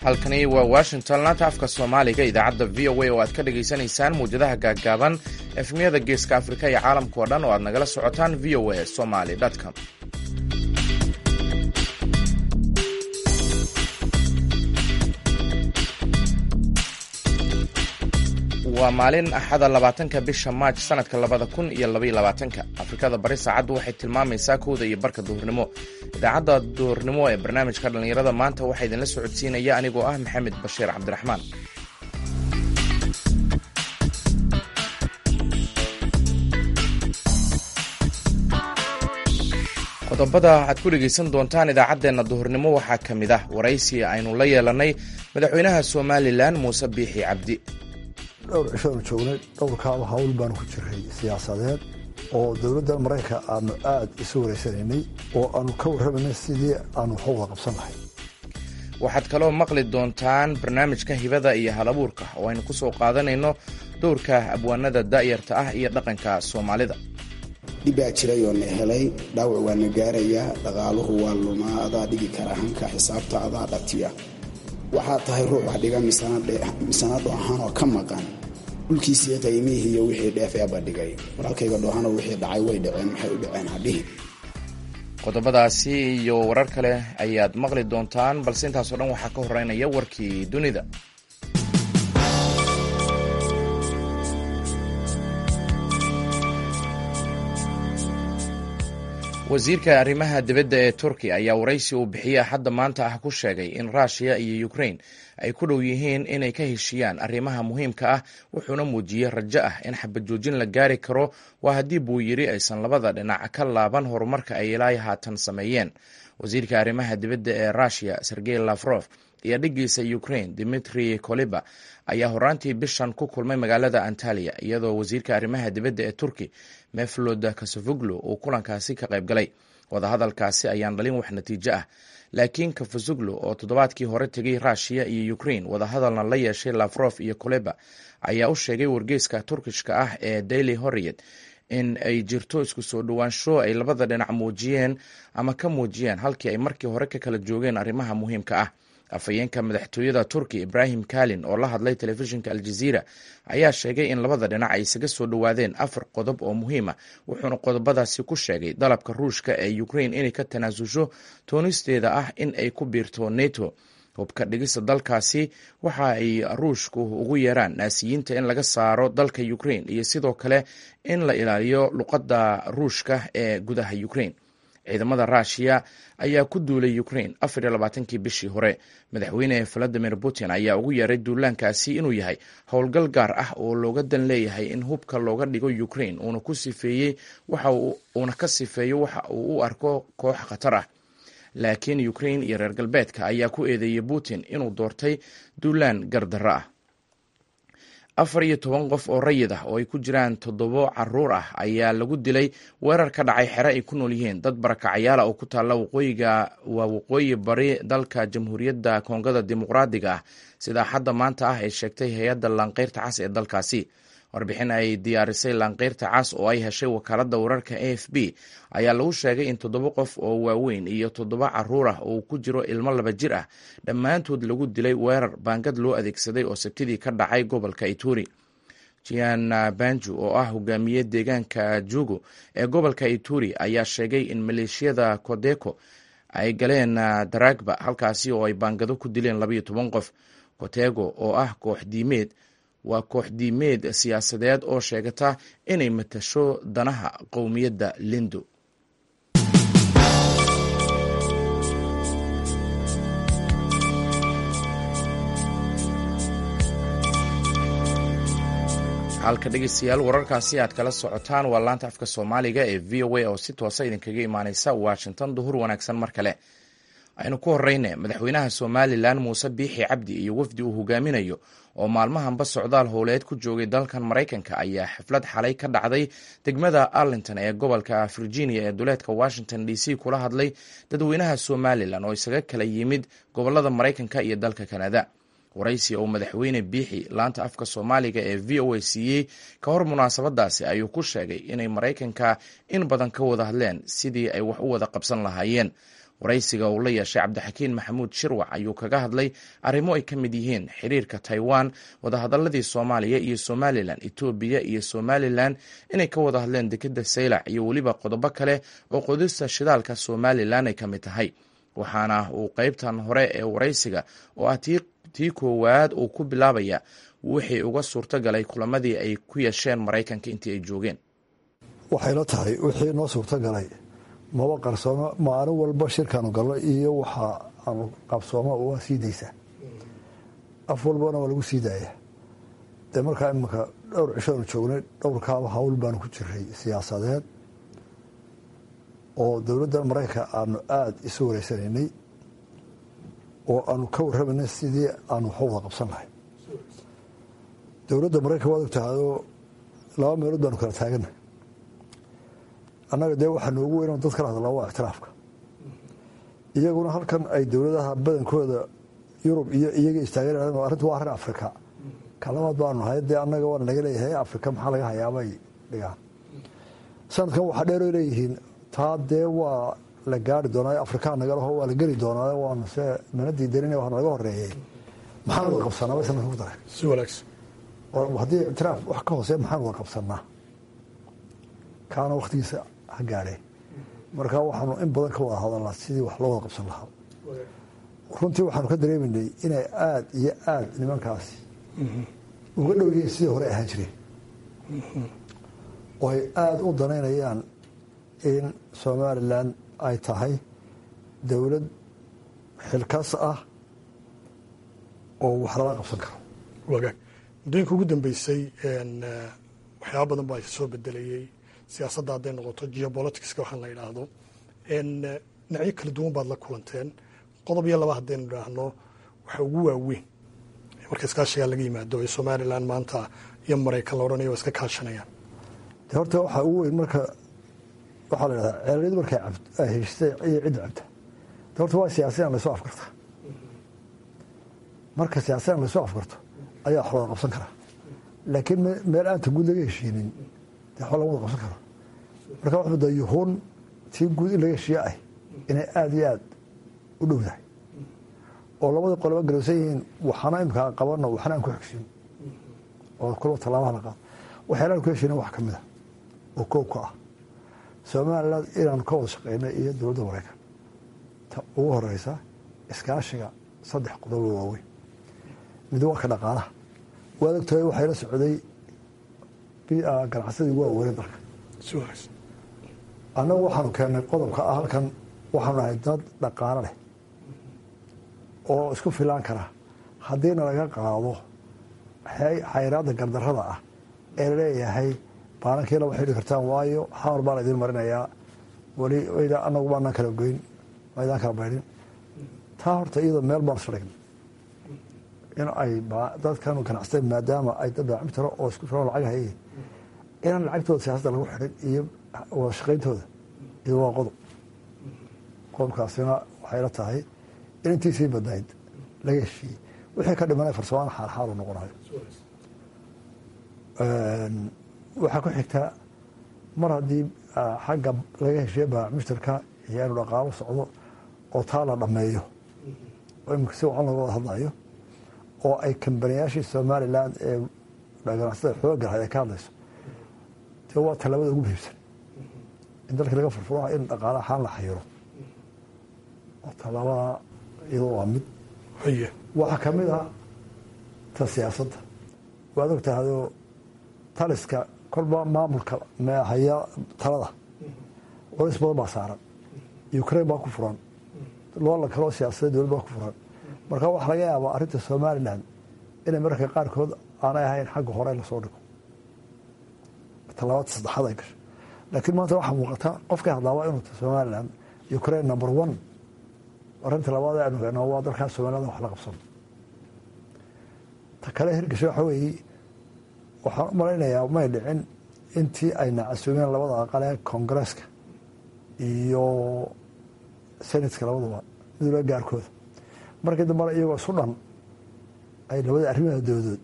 halkani waa washington laanta afka soomaaliga idaacadda v o a oo aad ka dhagaysanaysaan muwjadaha gaaggaaban efmiyada geeska afrika iyo caalamka oo dhan oo aad nagala socotaan v o a somaly com waa maalin axada labaatanka bisha maaj sanadka labada kun iyo labaiyo labaatanka afrikada bari saacaddu waxay tilmaamaysaa kowda iyo barka duhurnimo idaacadda duhurnimo ee barnaamijka dhallinyarada maanta waxaa idinla socodsiinaya anigoo ah maxamed bashiir cabdiraxmaan qodobada aad ku dhegaysan doontaan idaacaddeenna duhurnimo waxaa ka mid ah waraysi aynu la yeelanay madaxweynaha somalilan muuse biixi cabdi dhowr cishoanu joognay dhowrkaaba hawl baanu ku jiray siyaasadeed oo dowladda maraykanka aanu aad isu wareysanaynay oo aanu ka warramanay sidii aanu wax wada qabsan lahay waxaad kaloo maqli doontaan barnaamijka hibada iyo halabuurka oo aynu ku soo qaadanayno dowrka abwaanada da'yarta ah iyo dhaqanka soomaalida dhib baa jiray oo na helay dhaawac waa na gaarayaa dhaqaaluhu waa lumaa adaa dhigi kara hanka xisaabta adaa dhatiya waxaa tahay ruux wax dhiga misana dhoohan oo ka maqan dhulkiisii qiimihii iyo wixii dheefeeba dhigay walaalkayga dhoohanoo wixii dhacay way dhaceen maxay u dhaceen hadhihi qodobadaasi iyo warar kale ayaad maqli doontaan balse intaasoo dhan waxaa ka horeynaya warkii dunida wasiirka arrimaha dibadda ee turkiya ayaa waraysi uu bixiyey axadda maanta ah ku sheegay in ruushiya iyo ukrain ay ku dhow yihiin inay ka heshiiyaan arrimaha muhiimka ah wuxuuna muujiyey rajo ah in xabajoojin la gaari karo waa haddii buu yidhi aysan labada dhinac ka laaban horumarka ay ilaa haatan sameeyeen wasiirka arrimaha dibadda ee ruushiya sergey lafrof iyo dhiggiisa ukrain dimitri koliba ayaa horaantii bishan ku kulmay magaalada antaliya iyadoo wasiirka arrimaha dibadda ee turki meflod kasofuglu uu kulankaasi ka qayb galay wadahadalkaasi ayaan dhalin wax natiijo ah laakiin kafasuglu oo toddobaadkii hore tegay ruushiya iyo ukrain wadahadalna la yeeshay lafrof iyo koleba ayaa u sheegay wargeyska turkishka ah ee daily horiyed in ay jirto isku soo dhowaansho ay labada dhinac muujiyeen ama ka muujiyeen halkii ay markii hore ka kala joogeen arrimaha muhiimka ah afhayeenka madaxtooyada turki ibrahim kalin oo la hadlay telefishinka aljaziira ayaa sheegay in labada dhinac ay isaga soo dhowaadeen afar qodob oo muhiima wuxuuna qodobadaasi ku sheegay dalabka ruushka ee ukrain inay ka tanaasusho toonisteeda ah in ay ku biirto neto hubka dhigista dalkaasi waxa ay ruushku ugu yeeraan naasiyiinta in laga saaro dalka ukrain iyo sidoo kale in la ilaaliyo luqadda ruushka ee gudaha ukrain ciidamada ruushiya ayaa ku duulay ukrain afar iyo labaatankii bishii hore madaxweyne valadimir putin ayaa ugu yeeray duulaankaasi inuu yahay howlgal gaar ah oo looga dan leeyahay in hubka looga dhigo ukrain uuna ku sifeeyey uuna ka sifeeyo waxa uu u arko koox khatar ah laakiin ukrain iyo reer galbeedka ayaa ku eedeeyey putin inuu doortay duulaan gardarro ah afar iyo toban qof oo rayid ah oo ay ku jiraan toddobo caruur ah ayaa lagu dilay weerar ka dhacay xere ay ku nool yihiin dad barakacyaala oo ku taalla waqooyiga waa waqooyi bari dalka jamhuuriyadda koongada dimuqraadiga ah sidaa xadda maanta ah ay sheegtay hay-adda laanqeyrta cas ee dalkaasi warbixin ay diyaarisay laanqeyrta cas oo ay heshay wakaaladda wararka a f b ayaa lagu sheegay in toddoba qof oo waaweyn iyo toddoba caruur ah oo ku jiro ilmo laba jir ah dhammaantood lagu dilay weerar baangad loo adeegsaday oo sabtidii ka dhacay gobolka ituri jian banju oo ah hogaamiye deegaanka jugu ee gobolka ituri ayaa sheegay in maleeshiyada kodeko ay galeen daragba halkaasi oo ay baangado ku dileen labaiyo toban qof kotego oo ah koox diimeed waa koox diimeed siyaasadeed oo sheegata inay matasho danaha qowmiyadda lindo halka dhegeystayaal wararkaasi aad kala socotaan waa laanta afka soomaaliga ee v o a oo si toosa idinkaga imaaneysa washington duhur wanaagsan mar kale aynu ku horeyne madaxweynaha somalilan muuse biixi cabdi iyo wafdi uu hogaaminayo oo maalmahanba socdaal howleed ku joogay dalkan maraykanka ayaa xaflad xalay ka dhacday degmada arlington ee gobolka virginia ee duleedka washington d c kula hadlay dadweynaha somalilan oo isaga kala yimid gobolada maraykanka iyo dalka kanada waraysi oo madaxweyne biixi laanta afka soomaaliga ee v o a siiyey ka hor munaasabadaasi ayuu ku sheegay inay maraykanka in badan ka wada hadleen sidii ay wax u wada qabsan lahaayeen waraysiga uu la yeeshay cabdixakiin maxamuud shirwac ayuu kaga hadlay arrimo ay ka mid yihiin xiriirka taiwan wadahadaladii soomaaliya iyo somalilan etoobiya iyo somalilan inay ka wada hadleen dekeda saylac iyo weliba qodobo kale oo qodista shidaalka somalilan ay ka mid tahay waxaana uu qeybtan hore ee waraysiga oo ah tii koowaad uu ku bilaabaya wixii uga suurto galay kulamadii ay ku yeesheen maraykanka intii ay joogeen waxayla tahay wixii noo suurto galay maba qarsoomo maalin walba shirkaanu galno iyo waxa aanu qabsooma waa sii daysaa af walbana waa lagu sii daaya dee markaa iminka dhowr cishoanu joognay dhowrkaaba hawl baanu ku jiray siyaasadeed oo dowladda maraykanka aanu aada isu wareysanaynay oo aanu ka warramaynay sidii aanu waxu wada qabsan lahay dowladda maraykanka waad ogtahayoo laba meelood baanu kala taagana annaga dee waxaa noogu weyn dad kala hadlaa waa ictiraafka iyaguna halkan ay dowladaha badankooda yurub iyo iyaga istaagan arrintu waa arrin afrika ka labaad baanu nahay dee annaga waana laga leeyahay afrika maxaa laga hayaabay dhigaan sanadkan waxaa dheero leeyihiin taa dee waa la gaari doonaa afrikaa nagalaho waa la geli doonaa waanu se mana diidanin waa naga horeeyey maxaan wada qabsanaa bay sanadkan ku daray si wanaagsan haddii ictiraaf wax ka hoose maxaan wada qabsanaa kaana wakhtigiisa ha gaadhee marka waxaanu in badan ka wada hadalnaa sidii wax loo wada qabsan lahaa runtii waxaanu ka dareemaynay inay aada iyo aada nimankaasi uga dhow yihiin sidii hore ahaan jireen oo ay aada u danaynayaan in somalilan ay tahay dowlad xilkas ah oo wax lala qabsan karo wagaag muddooyinka ugu dambeysay waxyaaba badan baa soo bedelayey siyaasadda hadday noqoto geopoliticska waxaan la yidhaahdo dhinacyo kala duwan baad la kulanteen qodob iyo laba haddaynu idhaahno waxa ugu waaweyn marka iskaashigaa laga yimaado ee somalilan maanta iyo maraykan la odhanayo waa iska kaashanayaan de horta waxaa ugu weyn marka waxaa la yidhahdaa ceeliyadu markay ay heshisay iyo cidda cabta de horta waa siyaasiyan laysoo afkarta marka siyaasiyan laysoo afkarto ayaa wax wada qabsan karaa laakiin meel aanta guud laga heshiinin de waxba lama wada qabsan karo marka wax mudda yuhuun tii guud in laga heshiiye ah inay aada iyo aada u dhowdahay oo labadii qolaba garowsan yihiin waxana imika qabano waxna aan ku xigsin oo kulba tallaabaha la qaado waxyaalaan ku heshiinin wax ka mid a oo koob ka ah somaliland inaanu ka wada shaqeyna iyo dowladda maraykan ta ugu horeysa iskaashiga saddex qodobo waaweyn mid waa ka dhaqaalaha waad ogtahay waxay la socday ganacsadii waa weynay dalka si wanaagsan annagu waxaanu keennay qodobka ah halkan waxaanu nahay dad dhaqaalo leh oo isku filaan kara haddiina laga qaado xayraadda gardarrada ah ee laleeyahay baalankiila waxay dhihi kartaan waayo xamar baan idiin marinayaa weli anagu baanaan kala goyn maydaan kala baydhin taa horta iyadoo meel baan isla dhignay in ay dadkan ganacsata maadaama ay dad baacmi taro oo isku filan lacag hayay inaan lacagtooda siyaasadda lagu xidhin iyo wada shaqayntooda iyado waa qodob qodobkaasina waxay la tahay in intiisii badnayd laga heshiiyey wixii ka dhimanay farsamaan xaalxaalu noqonayo waxaa ku xigtaa mar haddii xagga laga heshiiye baac mushtarka iyo inu dhaqaalo socdo oo taa la dhammeeyo oo imika si wacan looga wada hadlayo oo ay kambaniyaashii somalilan ee ganacsada xooga lahayd ay ka hadlayso dee waa tallaabada ugu muhiimsan in dalkii laga furfuro in dhaqaala ahaan la xayiro oo tallaabada iyadoo waa mid haye waxaa ka mid ah ta siyaasadda waad og tahayoo taliska kolba maamulka haya talada culays badan baa saaran ukraine baa ku furan loola kaloo siyaasadda dowlad baa ku furan marka waxaa laga yaabaa arrinta somalilan inay mararka qaarkood aanay ahayn xagga hore lasoo dhigo tallaabada saddexaad ay gasho laakiin maanta waxaa muuqata qofkay hadlaaba inuu somalilan ukraine number one arrinta labaad aynu keenno waa dalkaas somaliland wax la qabsano ta kale hirgasho waxa weeye waxaan u malaynayaa may dhicin intii ay nacasuumeen labada aqal ee koongareeska iyo senatka labadaba midula gaarkooda markii dambana iyagoo isu dhan ay labada arrimaha dowdood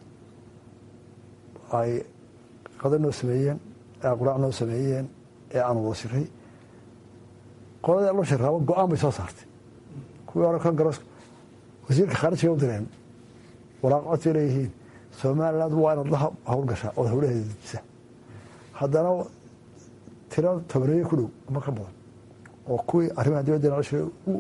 ay qada noo sameeyeen ee quraac noo sameeyeen ee aan wada shiray qoladii loo shiraabo go-aan bay soo saartay kuwii hore kongareska wasiirka khaarijiga u direen waraaq codsi leeyihiin somaliland waa inaad la howlgashaa ood howlaheeda dejisa haddana tiro tobaneeye ku dhow ama ka badan oo kuwii arrimaha dibadda nolosha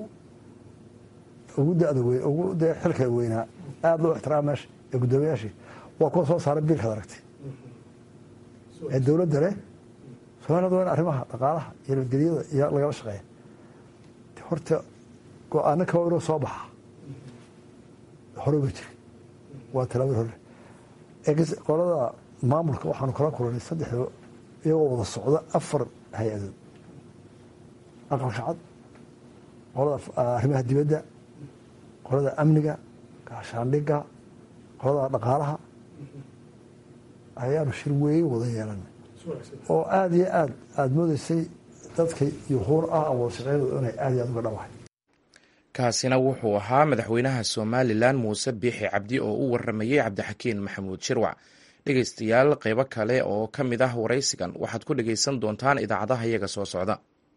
ugu dada weyn ugu dee xilka weynaa aada loo ixtiraama meesha ee guddoomiyaashii waa kuwa soo saaray biilkaad aragtay ee dowladda leh somaliland waa in arrimaha dhaqaalaha iyo nabadgelyada iyo lagala shaqeeya horta go-aano kaba inuu soo baxa hore ba jiri waa talaabad hore qolada maamulka waxaanu kala kulanay saddexda iyagoo wada socda afar hay-adood aqalka cad qolada arrimaha dibadda qolada amniga gaashaandhiga qolada dhaqaalaha ayaanu shir weyn wada yeelanay oo aada iyo aad aada moodeysay dadka yuhuur ah wada shaqeynooda inay aada iyo aad uga dhawahay kaasina wuxuu ahaa madaxweynaha somalilan muuse biixi cabdi oo u waramayey cabdixakiin maxamuud shirwac dhegeystayaal qeybo kale oo ka mid ah waraysigan waxaad ku dhegeysan doontaan idaacadaha iyaga soo socda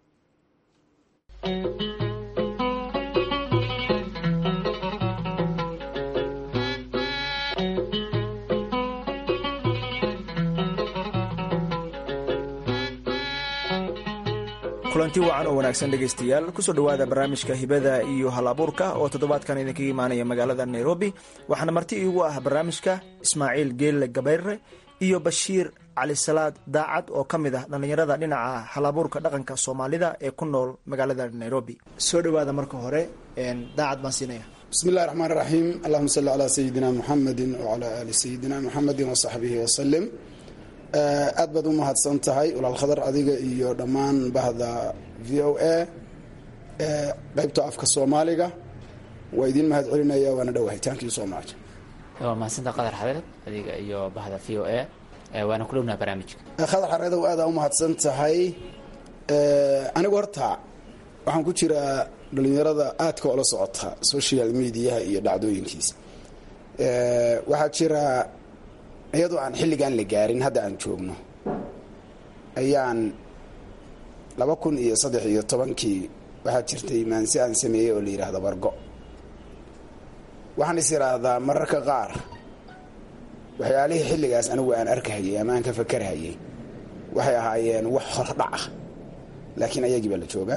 kulanti wacan oo wanaagsan dhegaystayaal kusoo dhowaada barnaamijka hibada iyo hal abuurka oo toddobaadkan idinkaga imaanaya magaalada nairobi waxaana marti iigu ah barnaamijka ismaaciil geelle gabayre iyo bashiir cali salaad daacad oo ka mid ah dhallinyarada dhinaca hal abuurka dhaqanka soomaalida ee ku nool magaalada nairobi soo dhowaada marka hore daacad baan siinaya bismi illahi raxmaan raxiim allahuma salli calaa sayidina muxamedi wacalaa aali sayidina muxamedin wasaxbihi wasalim aad baad u mahadsan tahay walaal khadar adiga iyo dhammaan bahda v o a qaybta afka soomaaliga waa idiin mahad celinaya waana dhowahay thank you so much waa mahadsanta qadar xadeed adiga iyo bahda v o a waana ku dhownaha barnaamijka khadar xareedow aadaa u mahadsan tahay anigu horta waxaan ku jiraa dhalinyarada aadka oola socota social mediaha iyo dhacdooyinkiisa waxaa jira iyadoo aan xilligaan la gaarin hadda aan joogno ayaan laba kun iyo saddex iyo tobankii waxaa jirtay maansi aan sameeyey oo la yidhaahdo bargo waxaan is idhaahdaa mararka qaar waxyaalihii xilligaas anigu aan arkahayay ama aan ka fakarhayay waxay ahaayeen wax hordhac ah laakiin ayagii baa la joogaa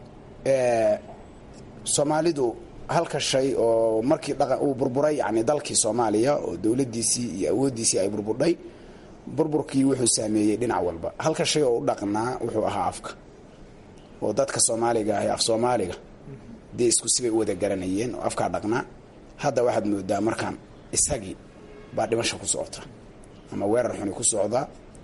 soomaalidu halka shay oo markii dhaqan uu burburay yani dalkii soomaaliya oo dowladdiisii iyo awooddiisii ay burburdhay burburkii wuxuu saameeyey dhinac walba halka shay oo u dhaqnaa wuxuu ahaa afka oo dadka soomaaliga ahi af soomaaliga dee isku sibay u wada garanayeen oo afkaa dhaqnaa hadda waxaad moodaa markaan isagii baa dhimasha ku socota ama weerar xuni ku socda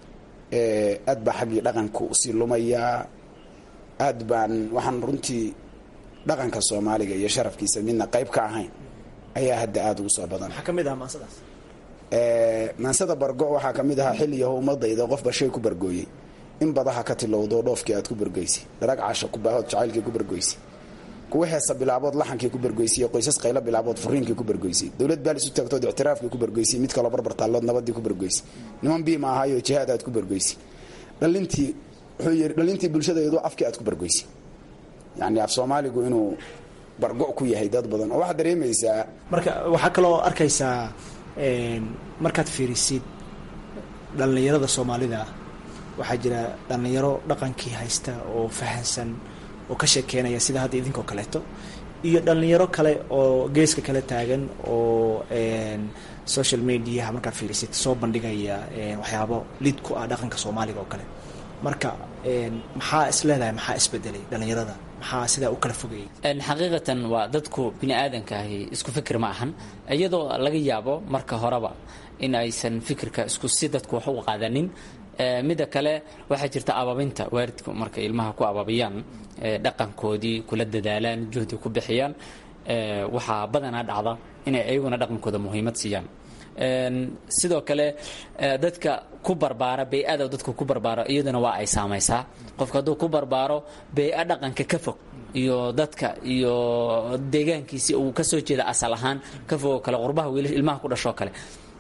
aad baa xaggii dhaqanka usii lumayaa aad baan waxaan runtii dhaqanka soomaaliga iyo sharafkiisa midna qayb ka ahayn ayaa hadda aada ugu soo badan waxaa ka mid ah maasadaas maansada bargo waxaa ka mid ahaa xilliyaho ummadayda qofba shay ku bargooyey in badaha ka tilowdo dhoofkii aad ku bargoysay dharag casha ku baahood jacaylkii ku bargoysay kuwa heesa bilaabood laxankii ku bargoysay qoysas qaylo bilaabood furiinkii ku bargoysay dowlad baal isu taagtood ictiraafkii ku bargoysay mid kaloo barbar taallood nabadii ku bargoysay niman biima ahaayo jihaad aad ku bargoysay dhalintii wuxuu yidhi dhalintii bulshadaydu afkii aad ku bargoysay yani af soomaaligu inuu bargo ku yahay dad badan oo waxaad dareemaysaa marka waxaa kaloo arkaysaa markaad fiirisid dhallinyarada soomaalida waxaa jira dhallinyaro dhaqankii haysta oo fahansan oo ka sheekeynaya sida hadda idinkoo kaleeto iyo dhallinyaro kale oo geeska kale taagan oo social mediaha markaad fiirisid soo bandhigaya waxyaabo lid ku ah dhaqanka soomaaliga oo kale marka maxaa is leedahay maxaa isbedelay dhallinyarada maxaa sidaa u kala fogayay xaqiiqatan waa dadku bini aadankaahi isku fikir ma ahan iyadoo laga yaabo marka horeba in aysan fikirka isku si dadku wax u qaadanin midda kale waxaa jirta ababinta waalidku markay ilmaha ku ababiyaan dhaqankoodii kula dadaalaan juhdi ku bixiyaan waxaa badanaa dhacda inay ayaguna dhaqankooda muhiimad siiyaan sidoo kale dadka ku barbaara bey-ada dadka ku barbaaro iyaduna waa ay saamaysaa qofka hadduu ku barbaaro bey-a dhaqanka ka fog iyo dadka iyo deegaankiisi uu kasoo jeeda asal ahaan ka fogoo kale qurbaha wiil ilmaha ku dhashoo kale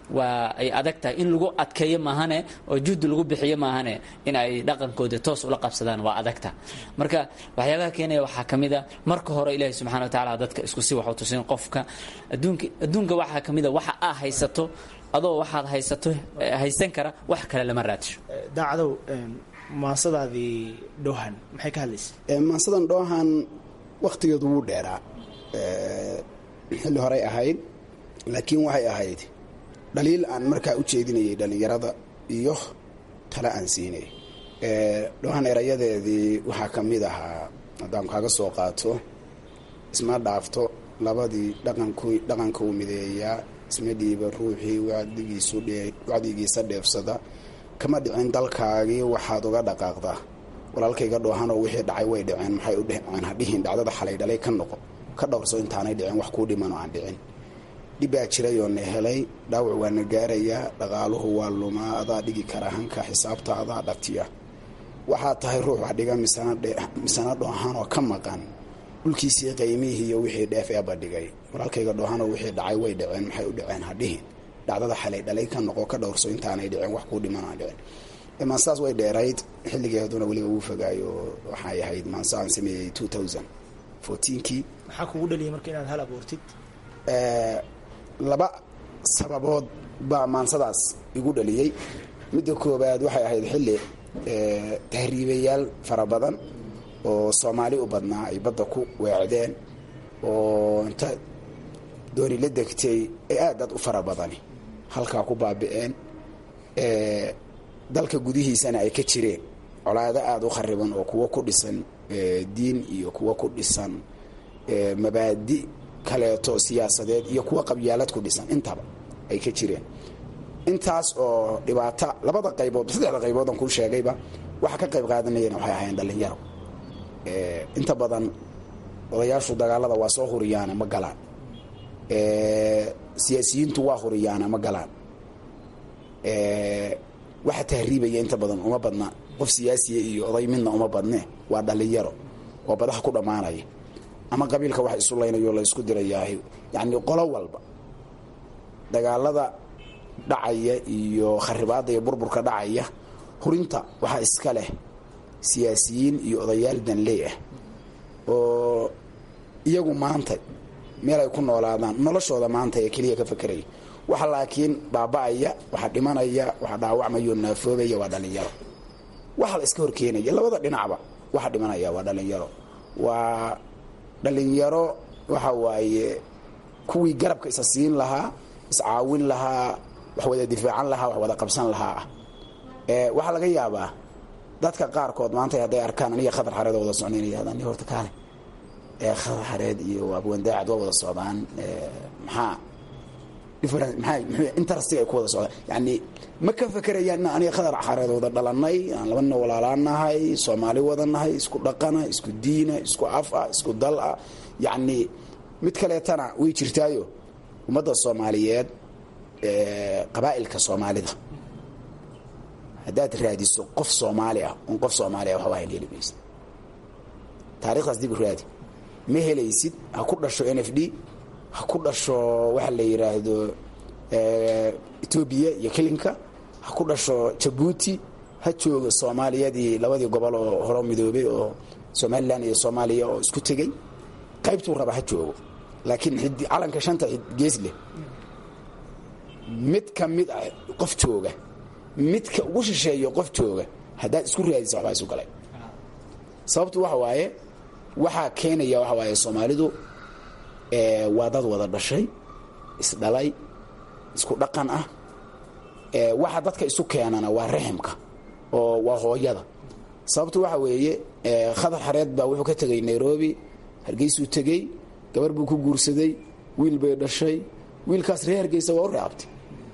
waa ay adag tahay in lagu adkeeyo maahane oo juhdi lagu bixiyo maahane in ay dhaqankooda toos ula qabsadaan waa adagta marka waxyaabaha keenaya waxaa ka mid a marka hore ilaahi subxana wa tacaala dadka isku si waxu tusin qofka adduunka adduunka waxaa ka mid a waxa aa haysato adoo waxaad haysato haysan kara wax kale lama raadsho daacadow maasadaadii dhoohan maxay ka hadlaysa maansadan dhoohan wakhtigeedu wuu dheeraa xilli horey ahayd laakiin waxay ahayd dhaliil aan markaa u jeedinayay dhallinyarada iyo tale aan siinay dhoohan erayadeedii waxaa ka mid ahaa haddaan kaaga soo qaato isma dhaafto labadii dhaqanka u mideeyaa isma dhiiba ruuxii wacdigiisa dheefsada kama dhicin dalkaagii waxaad uga dhaqaaqdaa walaalkayga dhoohanoo wixii dhacay way dhiceen maxay u dheceen hadhihin dhacdada xalay dhalay ka noqo ka dhowrso intaanay dhicin wax kuu dhimanoo aan dhicin dhibbaa jirayoo na helay dhaawac waa na gaarayaa dhaqaaluhu waa lumaa adaa dhigi kara hanka xisaabta adaa dhatiya waxaad tahay ruux wax dhiga misana dhoohanoo ka maqan dhulkiisii qaymihii iyo wixii dheef eeba dhigay walaalkayga dhoohanoo wixii dhacay way dhiceen maxay u dhiceen hadhihin dhacdada xalay dhalay ka noqo ka dhowrso intaanay dhicin wax kuu dhiman aan dhicin maansaas way dheerayd xilligeeduna weliba uu fogaayo waxay ahayd maansa aan sameeyey two thousand fourteenkii maxaa kugu dhaliyay marka inaad hal abuurtid laba sababood baa maansadaas igu dhaliyey midda koowaad waxay ahayd xilli tahriibayaal fara badan oo soomaali u badnaa ay badda ku weecdeen oo inta dooni la degtay ee aad aad u fara badani halkaa ku baabi'een dalka gudihiisana ay ka jireen colaado aada u khariban oo kuwo ku dhisan diin iyo kuwo ku dhisan mabaadi kaleeto siyaasadeed iyo kuwo qabyaalad ku dhisan intaba ay ka jireen intaas oo dhibaata labada qaybood saddexda qayboodan kuu sheegayba waxa ka qayb qaadanayana waxay ahaayeen dhallinyaro inta badan odayaashu dagaalada waa soo huriyaana ma galaan siyaasiyiintu waa huriyaana ma galaan waxa tahriibaya inta badan uma badna qof siyaasiya iyo oday midna uma badne waa dhallinyaro oo badaha ku dhammaanaya ama qabiilka wax isu laynayo la isku dirayaahy yacni qolo walba dagaalada dhacaya iyo kharibaadda iyo burburka dhacaya hurinta waxaa iska leh siyaasiyiin iyo odayaal danley ah oo iyagu maanta meel ay ku noolaadaan noloshooda maanta ee keliya ka fakeraya waxa laakiin baaba'aya waxa dhimanaya waxa dhaawacmayo naafoobaya waa dhallinyaro waxa la iska horkeenaya labada dhinacba waxa dhimanaya waa dhallinyaro waa dhallinyaro waxa waaye kuwii garabka isa siin lahaa iscaawin lahaa wax wada difaacan lahaa wax wada qabsan lahaa ah waxaa laga yaabaa dadka qaarkood maanta hadday arkaan aniga khadar xareed oo wada socnaynaya hadaan horta kaale khadar xareed iyo abwandaacad waa wada socdaan maxaa interestiga ay ku wada socdaan yani ma ka fekerayaan aniga khadar xareed wada dhalanay aan laba nin walaalaanahay soomaali wadanahay isku dhaqana isku diina isku af ah isku dal ah yacni mid kaleetana way jirtaayo ummadda soomaaliyeed qabaa'ilka soomaalida haddaad raadiso qof soomaali ah un qof soomaali ah waxba hayn heli maysid taarikhdaas dib u raadi ma helaysid ha ku dhasho n f d ha ku dhasho waxa la yidhaahdo etoobiya iyo kelinka ha ku dhasho jabuuti ha joogo soomaaliyadii labadii gobol oo horo midoobay oo somalilan iyo soomaaliya oo isku tegey qaybtuu raba ha joogo laakiin calanka shanta gees leh mid ka mid ah qof jooga midka ugu shisheeyo qof jooga haddaad isku raadisa waxbaa isu galay sababtu waxa waaye waxaa keenaya waxa waaye soomaalidu waa dad wada dhashay isdhalay isku dhaqan ah waxa dadka isu keenana waa raximka oo waa hooyada sababtu waxa weeye khadar xareed baa wuxuu ka tegay nairobi hargeysuu tegey gabar buu ku guursaday wiil bay dhashay wiilkaas reer hargeysa waa u reabtay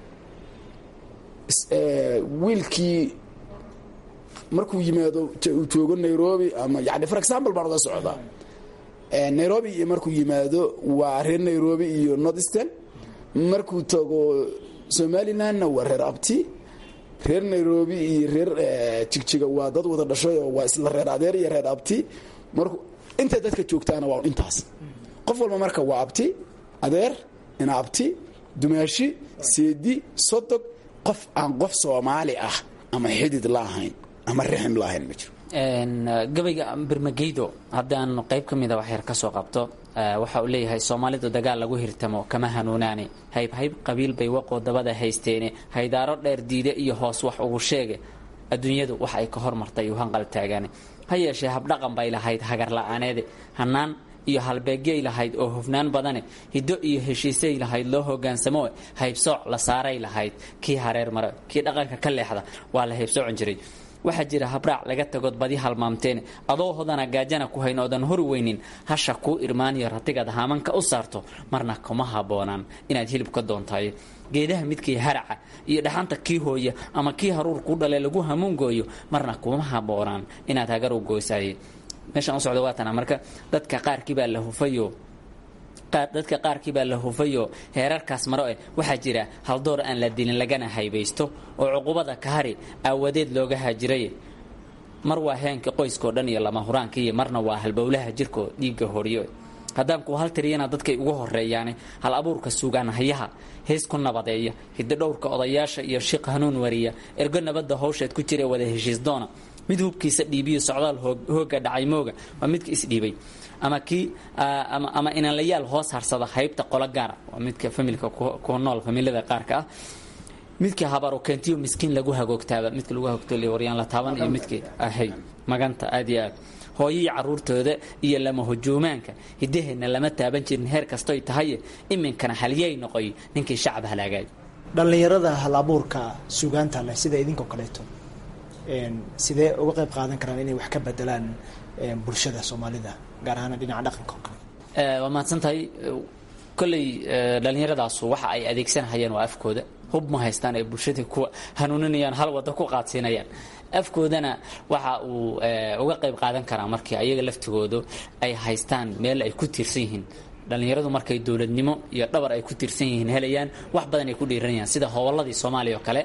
wiilkii markuu yimaado uu joogo nairobi ama yani for example baan uga socdaa nairobi iyo markuu yimaado waa reer nairobi iyo north eastern markuu tago somalilandna waa reer abti reer nairobi iyo reer jigjiga waa dad wada dhashay oo waa isla reer adeer iyo reer abti markuu inta dadka joogtaana waa intaas qof walba marka waa abti adeer ina abti dumaashi seedi sodog qof aan qof soomaali ah ama xidid la ahayn ama rixim la ahayn ma jiro gabayga birmageydo haddaan qayb ka mida wax yar ka soo qabto waxa uu leeyahay soomaalidu dagaal lagu hirtamo kama hanuunaane haybhayb qabiil bay waqoo dabada haysteene haydaaro dheer diide iyo hoos wax ugu sheege adduunyadu wax ay ka hormartay uu hanqal taagaane ha yeeshee habdhaqan bay lahayd hagar la-aaneede hannaan iyo halbeegyay lahayd oo hufnaan badane hiddo iyo heshiisay lahayd loo hogaansamo haybsooc la saaray lahayd kii hareer mare kii dhaqanka ka leexda waa la haybsoocon jiray waxaa jira habraac laga tagood badi halmaamteen adoo hodana gaajana ku hayn oodan hori weynin hasha kuu irmaaniyo ratigaad haamanka u saarto marna kuma habboonaan inaad hilib ka doontayo geedaha midkii haraca iyo dhaxanta kii hooya ama kii haruur kuu dhale lagu hamuungooyo marna kuma habboonaan inaad hagar u goosaye meeshaan u socda waatana marka dadka qaarkii baa la hufayo dadka qaarkii baa la hufayo heerarkaas maro eh waxaa jira haldoor aan la dilin lagana haybaysto oo cuqubada kahari aawadeed looga haajiray mar waa heenka qoyskao dhan iyo lama huraankiiyo marna waa halbowlaha jirkoo dhiigga horiyo haddaan kuwa hal tiriyana dadkay ugu horeeyaane hal abuurka suugaan hayaha hees ku nabadeeya hiddo dhowrka odayaasha iyo shiq hanuun wariya ergo nabadda hawsheed ku jira wada heshiis doona mid hubkiisa dhiibiyo socdaal hooga dhacay mooga waa midka isdhiibay ama kii ama inanlayaal hoos harsada haybta qolo gaara waa midka familka ku nool familada qaarka ah midka habaru keentiyo miskiin lagu hagoogtaaba midka lagu hagoogtay waryaan la taaban iyo midkii ahay maganta aad iyo aad hooyihii caruurtooda iyo lama hujuumaanka hiddaheenna lama taaban jirin heer kastoy tahay iminkana halyay noqoy ninkii shacab halaagaay dhallinyarada hal abuurka suugaanta leh sida idinkoo kaleeto sidee uga qayb qaadan karaan inay wax ka bedelaan bulshada soomaalida gaar ahaan dhinaca dhaqanka oo kale waa mahadsan tahay kolley dhallinyaradaasu waxa ay adeegsanahayeen waa afkooda hub ma haystaan ay bulshada ku hanuuninayaan hal waddo ku qaadsiinayaan afkoodana waxa uu uga qayb qaadan karaa markii ayaga laftigoodu ay haystaan meel ay ku tiirsan yihiin dhallinyaradu markay dowladnimo iyo dhabar ay ku tiirsan yihiin helayaan wax badan ay ku dhiiranayaan sida howlalladii soomaaliya oo kale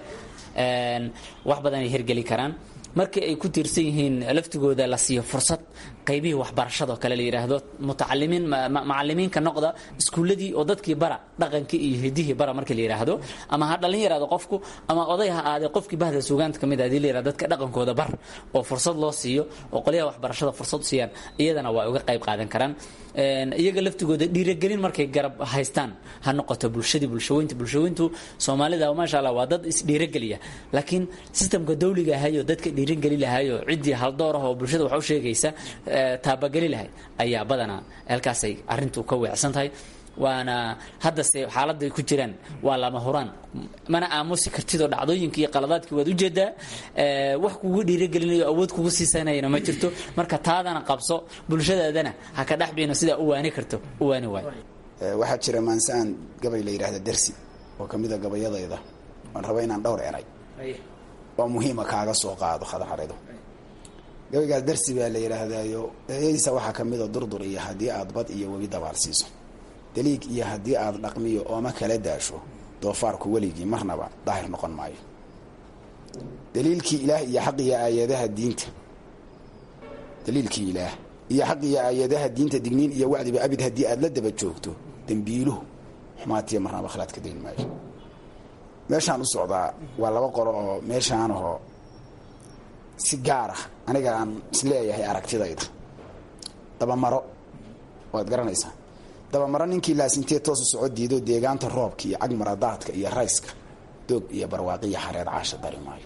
wax badan ay hergeli karaan markii ay ku tiirsan yihiin laftigooda la siiyo fursad qaybihii waxbarashado kale la yidhaahdo mutacalimiin macalimiinka noqda iskuulladii oo dadkii bara dhaqankii iyo hidihii bara markii la yidhaahdo ama ha dhallin yaraado qofku ama oday ha aadee qofkii bahda suugaanta ka mid ah hadii la yidhahdo dadka dhaqankooda bar oo fursad loo siiyo oo qolyaha waxbarashada fursad u siiyaan iyadana waa uga qayb qaadan karaan iyaga laftigooda dhiiragelin markay garab haystaan ha noqoto bulshadii bulshaweynta bulshaweyntu soomaalida maasha allah waa dad isdhiirageliya laakiin sistamka dawliga ahayo dadka dhiirageli lahayo ciddii haldoor ah oo bulshada wax u sheegaysa taabageli lahay ayaa badanaa halkaasay arrintu ka weecsan tahay waana haddase xaaladay ku jiraan waa lama huraan mana aamusi kartidoo dhacdooyinka iyo qaladaadkii waad ujeedaa wax kugu dhiiragelinayo awood kugu siisanayana ma jirto marka taadana qabso bulshadaadana ha ka dhexbino sidaa u waani karto u waani waayo waxaa jira maansaan gabay la yidhahda dersi oo ka mida gabayadayda waan raba inaan dhowr eray oo muhiima kaaga soo qaado khadaxarido gabaygaas dersi baa la yidhaahdayo eeyadiisa waxaa ka mida durdur iyo haddii aad bad iyo webi dabaal siiso daliig iyo haddii aad dhaqmiyo ooma kala daasho doofaarku weligii marnaba daahir noqon maayo daliilkii ilaah iyo xaq iyo aayadaha diinta daliilkii ilaah iyo xaq iyo aayadaha diinta digniin iyo wacdiba abid haddii aad la daba joogto dembiiluhu xumaatiya marnaba khalaad ka dayn maayo meeshaan u socdaa waa laba qolo oo meeshaanahoo si gaar ah aniga aan isleeyahay aragtidayda dabamaro waad garanaysaa dabamaro ninkii laasintee toosu soco diido deegaanta roobka iyo cagmaradaadka iyo rayska doog iyo barwaaqiya xareed caasha dari maayo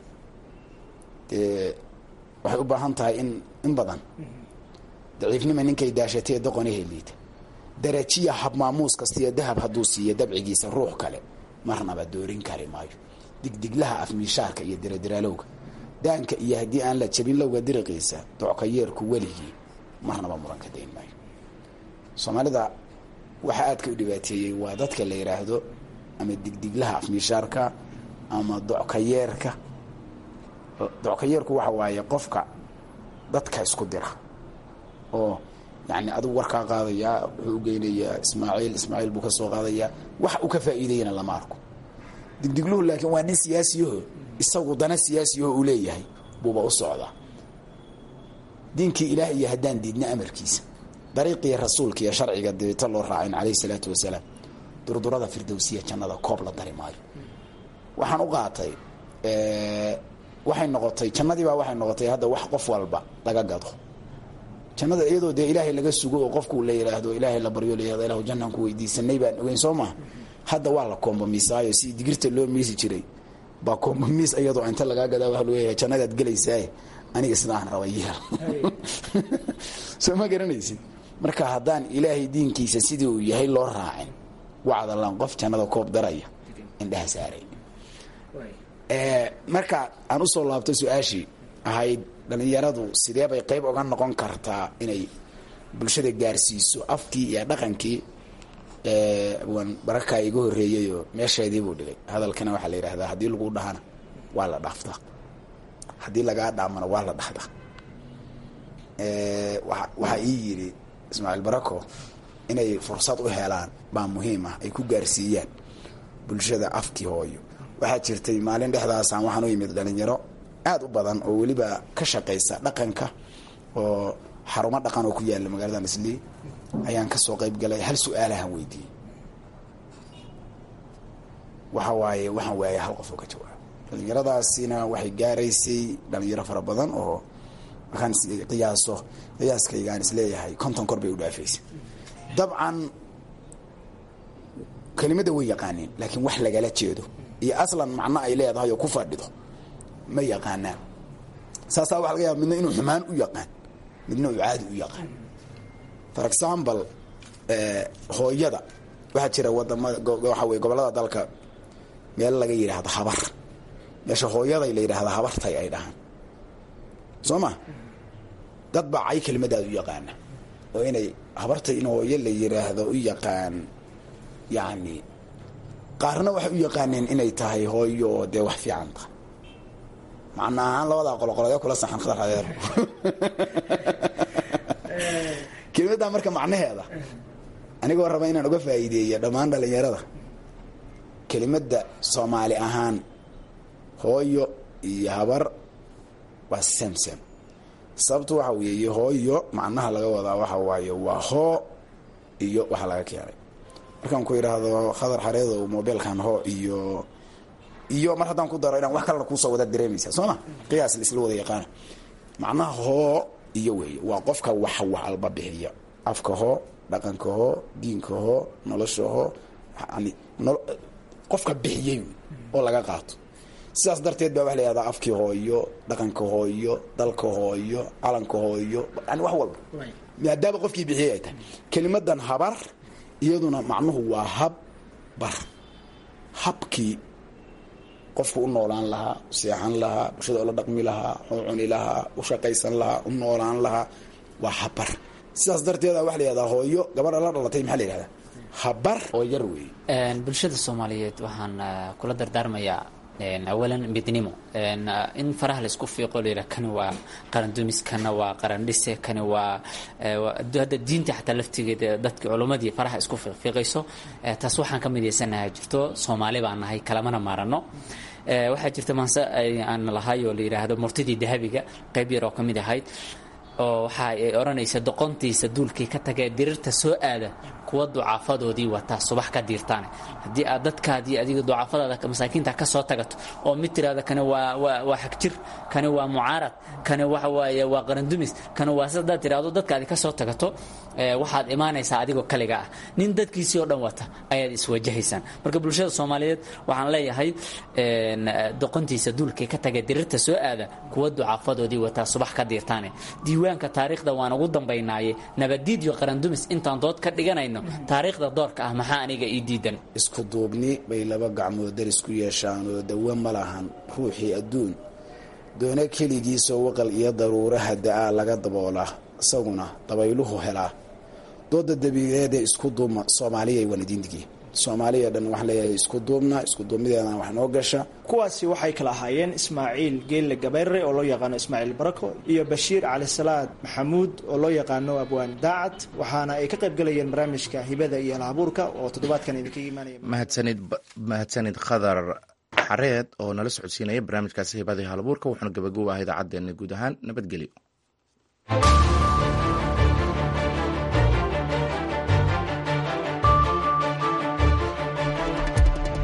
dee waxay u baahan tahay in in badan daciifnima ninkay daashatee doqonahe liita darajiya habmaamuus kastiyo dahab hadduu siiyo dabcigiisa ruux kale marnaba doorin kari maayo digdiglaha afmiishaarka iyo diradiraalowga daanka iyo haddii aan la jabin lowga diriqiisa docka yeerku weligii marnaba muran ka dayn maayo soomaalida waxaa aadka u dhibaateeyey waa dadka la yidhaahdo ama digdiglaha afmiishaarka ama dockayeerka dockayeerku waxa waaye qofka dadka isku dira oo yani adigu warkaa qaadayaa wuxuu u geynayaa ismaaciil ismaaciil buu ka soo qaadayaa wax uu ka faa'iidayana lama arko digdigluhu laakiin waa nin siyaasiyaho isagu dana siyaasiyaho uu leeyahay buuba u socdaa diinkii ilaah iyo haddaan diidna amarkiisa dariiqii rasuulka iyo sharciga dibita loo raacayn calayhi salaatu wasalaam durdurada firdowsiya jannada koob la dari maayo waxaan u qaatay waxay noqotay jannadiibaa waxay noqotay hadda wax qof walba laga gado jannada iyadoo dee ilaahay laga sugo oo qofku la yidhaahdo ilaahay la baryo layihahdo ilahu jannaan ku weydiisanay baan ogeyn soo maa hadda waa la kombomisaayo si digirta loo miisi jiray baa kombomis iyadoo inta lagaa gadaa waa leeyahay jannadaad gelaysaaye aniga sidaan raba yeel soo ma garanaysid marka haddaan ilaahay diinkiisa sidii uu yahay loo raacin wacdalan qof jannada koob daraya indhaha saaray marka aan usoo laabto su-aashii ahayd dhalinyaradu sidee bay qayb oga noqon kartaa inay bulshada gaarsiiso afkii iyo dhaqankii waan barakaa iga horreeyayoo meesheedii buu dhigay hadalkana waxaa la yidhahdaa haddii lagu dhahana waa la dhaaftaa haddii lagaa dhaamana waa la dhahdaa waxaa ii yidhi ismaaciil barako inay fursad u helaan baa muhiim ah ay ku gaarsiiyaan bulshada afkii hooyo waxaa jirtay maalin dhexdaasaan waxaan u yimid dhalinyaro aad u badan oo weliba ka shaqaysa dhaqanka oo xarumo dhaqan oo ku yaala magaalada islii ayaan kasoo qayb galay hal su-aalahan weydiiyey waxa waaye waxaan waayay hal qof oo ka jawaabo dhalinyaradaasina waxay gaaraysay dhalinyaro fara badan oo markaan qiyaaso qiyaaskayga aan isleeyahay konton kor bay u dhaafaysay dabcan kelimadda way yaqaaneen laakiin wax lagala jeedo iyo aslan macno ay leedahay oo ku fadhido ma yaqaanaan saasaa waxa laga yaaba midna inuu xumaan u yaqaan midna uu caadi u yaqaan for example hooyada waxaa jira wadamada waxa weye gobollada dalka meel laga yidhaahdo habar meesha hooyaday la yidhaahda habartay ay dhahaan soo ma dad baa cay kelimadaada u yaqaana oo inay habartay in hooyo la yidhaahdo u yaqaan yacni qaarna waxay u yaqaaneen inay tahay hooyo oo dee wax fiican tahay macna ahaan labadaa qoloqolodee kula saxan khadar hadeer kelimaddaa marka macnaheeda anigoo raba inaan uga faa'iideeyo dhammaan dhalinyarada kelimadda soomaali ahaan hooyo iyo habar waa semsem sababtu waxa weeye hooyo macnaha laga wadaa waxa waaye waa hoo iyo waxa laga keenay markaan ku idhaahdo khadar xareedow mobilkan hoo iyo iyo mar haddaan ku daro inaan wax kalena kuusoo wada dareemaysa soo ma qiyaas la isla wada yaqaana macnaha hoo iyo weeye waa qofka wax wax alba bixiya afka hoo dhaqanka hoo diinka hoo nolosha hoo yani qofka bixiyey oo laga qaato sidaas darteed baa waxa la yihahdaa afkii hooyo dhaqanka hooyo dalka hooyo calanka hooyo yani wax walba maadaama qofkii bixiyey ay tahay kelimadan habar iyaduna macnuhu waa hab bar habkii qofku u noolaan lahaa u seexan lahaa bulshada ula dhaqmi lahaa u cuni lahaa u shaqaysan lahaa u noolaan lahaa waa habar sidaas darteeda waxa la yihahdaa hooyo gabadha la dhalatay maxaa la yihahdaa habar oo yar weeye bulshada soomaaliyeed waxaan kula dardaarmayaa awalan midnimo in faraha laisku fiiqo la yidhaha kani waa qarandumis kana waa qarandhise kani waa hadda diinta xataa laftigeeda dadki culummadii faraha isku fiiqfiiqayso taas waxaan ka midaysanaha jirto soomaali baan nahay kalamana maarano waxaa jirta maanse aan lahay oo la yidhaahdo murtidii dahabiga qayb yar oo ka mid ahayd oo waxa ay odhanaysa doqontiisa duulkii ka tagee dirirta soo aada kuwa ducaafadoodii wataa subax ka diirtaane haddii aad dadkaadii adiga ducaafadaada masaakiinta ka soo tagato oo mid tiraada kani waa waa waa xagjir kani waa mucaarad kani waxa waaye waa qarandumis kani waa si haddaad tiraahdo dadkaadi ka soo tagato waxaad imaanaysaa adigoo kaliga ah nin dadkiisii oo dhan wata ayaad iswajahaysaan marka bulshada soomaaliyeed waxaan leeyahay doqontiisa duulkii ka tagay dirirta soo aada kuwa ducaafadoodii wataa subax ka diirtaane diiwaanka taariikhda waan ugu dambaynaaye nabadiid iyo qarandumis intaan dood ka dhiganayno taariikhda doorka ah maxaa aniga ii diidan isku duubni bay laba gacmood daris ku yeeshaan oo dawo ma lahan ruuxii adduun doona keligiisoo waqal iyo daruuraha da-aa laga daboolaa isaguna dabayluhu helaa dooda dabiireedee isku duubma soomaaliyay waanadiindigii soomaaliya dhan waxaan leeyahay isku duubna isku duubnideedana wax noo gasha kuwaasi waxay kala ahaayeen ismaaciil geelle gabayre oo loo yaqaano ismaaciil barako iyo bashiir calisalaad maxamuud oo loo yaqaano abwaan daacad waxaana ay ka qayb galayeen barnaamijka hibada iyo halabuurka oo toddobaadkan idinkaga imaanaya mahadsanid mahadsanid khadar xareed oo nala socodsiinaya barnaamijkaasi hibada iyo halabuurka wuxuuna gabagoob ah idaacaddeenna guud ahaan nabadgelyo